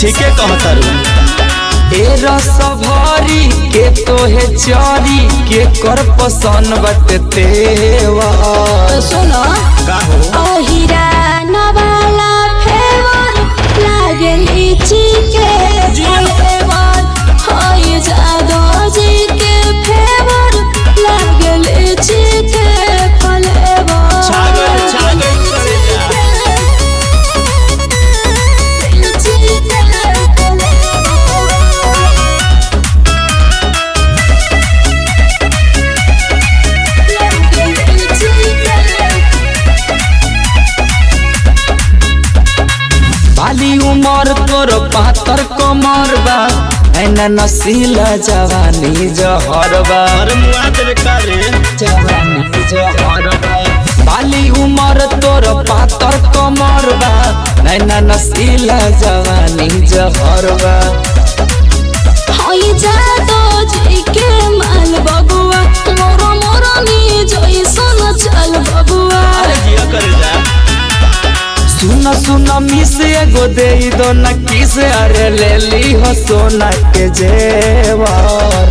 ठीके कहतारू ए रस भरी के तोहे चरी के कर पसंद बटे तेवा सुनो का हो ओहिरा नवाला फेवर लागे लीची के फ्लेवर होई जादो जी के फेवर लागे लीची के फ्लेवर छागल छागल करे जा लीची के फ्लेवर लागे लीची के बाली उमर तोर पातर कमर बा ऐना नसीला जवानी जहर बा अरे मुआ देवे का रे जवानी जहर बा बाली उमर तोर पातर कमर बा ऐना नसीला जवानी जहर बा हई जादो जी के माल बबुआ मोरो मोरो नी जैसन चल बबुआ अरे जिया करे जा सुन सुन मिस एगो दे दो न किस अरे ले ली हो सोना के जेवर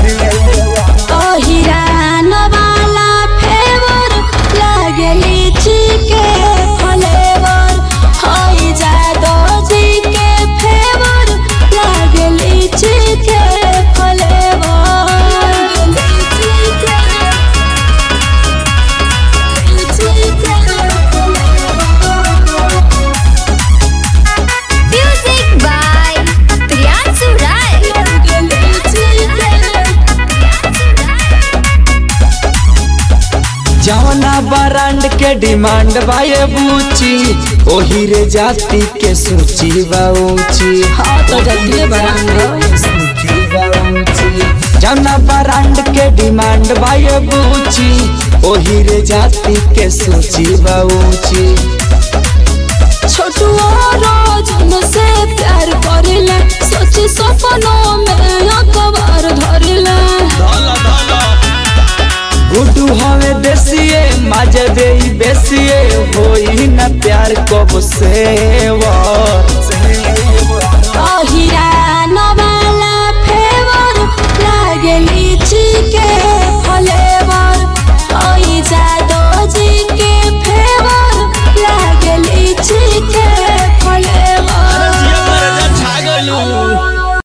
ओहिरा नवाला फेवर लागे लीची के फ्लेवर हई जादो जी के फेवर लागे लीची के फ्लेवर लीची के लीची के Music by Priyansu Rai. जवना बरांड के डिमांड बाये बूची ओही रे जाति के सूची बा ऊंची हाँ तो जल्दी बरांड सूची बा ऊंची जवना बरांड के डिमांड बाये बूची ओही रे जाति के सूची बा ऊंची छोटू रोज से प्यार करेला सोची सपनों में अखबार धरेला धला धला गुड्डू हवे देसिए माजे देई बेसिए होई न प्यार कब से